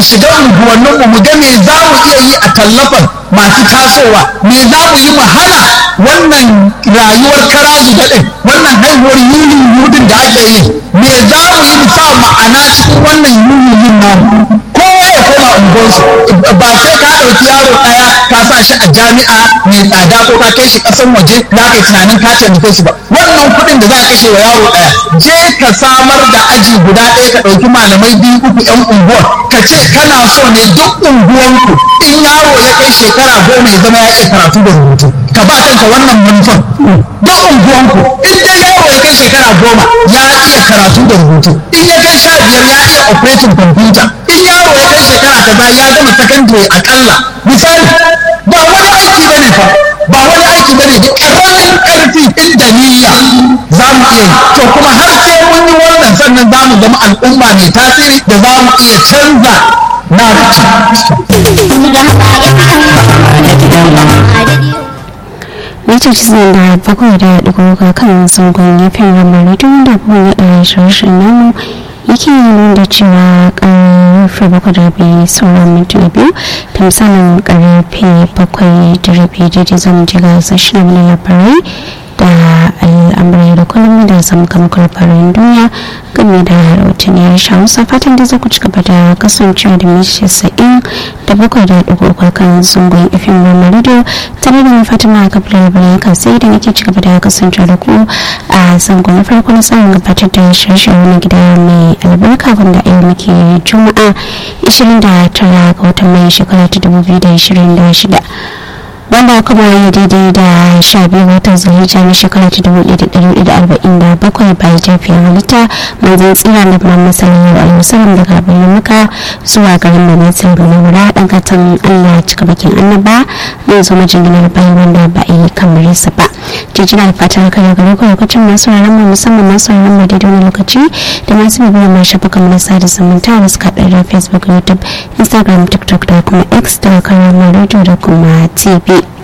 shiga unguwanninmu mu ga me za mu iya yi a tallafan masu tasowa me za mu yi mu hana wannan rayuwar karazu daɗin wannan haihuwar yulin yudin da ake yi me za mu yi mu sa ma'ana cikin wannan yulin yin namu kowa ya koma unguwarsu ba sai ka ɗauki yaro ɗaya ka sa shi a jami'a mai tsada ko ka kai shi ƙasan waje za ka yi tunanin ka taimake shi ba wannan kuɗin da za ka kashe wa yaro ɗaya je ka samar da aji guda ɗaya ka ɗauki malamai biyu uku yan unguwar ka ce kana so ne duk unguwanku in yaro ya kai shekara goma ya zama ya iya karatu da rubutu ka ba kanka wannan manufan duk unguwanku in dai yaro ya kai shekara goma ya iya karatu da rubutu in ya kai sha biyar ya iya operating computer in yaro ya kai shekara kaza ya gama secondary akalla misali ba wani aiki bane fa ba wani aiki bane da ƙaramin ƙarfi inda niyya za mu iya yi to kuma har sai mun yi wannan sannan za mu zama al'umma mai tasiri da za mu iya canza na mita cikin da bakwai da ɗigoga kan zangon ya fi ramari tun da kuma ya ɗaya shirin namu yake nuna da cewa karfe bakwai da rabi sauran mintuna biyu da misalin karfe bakwai da rabi daidai zan ji ga sashen na labarai da al'amurai da kullum da zama kamar farin duniya game da rahotanni ya hausa fatan da za ku ci gaba da kasancewa da mishi sa'in da bakwai da ɗigo kan zungun ifin rama radio tare da mai fatima a kafin labarai kan sai da nake ci gaba da kasancewa da ku a zangon na farko na samun gabatar da shirye wani gida mai albarka wanda a yau muke juma'a 29 ga watan mai shekara ta 2026 wanda kuma yi daidai da sha biyu watan zulhijja na shekara ta dubu ɗaya da ɗari da arba'in da bakwai bayan tafiyar halitta manzon tsira da kuma masanin yau musamman daga bayan muka zuwa garin da nesa ga mawura ɗan katon allah cika bakin annaba mun zo majinginar bayan wanda ba a yi kamar sa ba jijina da fatan kare gare ku lokacin masu ranar mu musamman masu ranar mu daidai wani lokaci da masu bibiyar mai shafa kamar sada zumunta da suka ɗaya da facebook youtube instagram tiktok da kuma x da karamar radio da kuma tv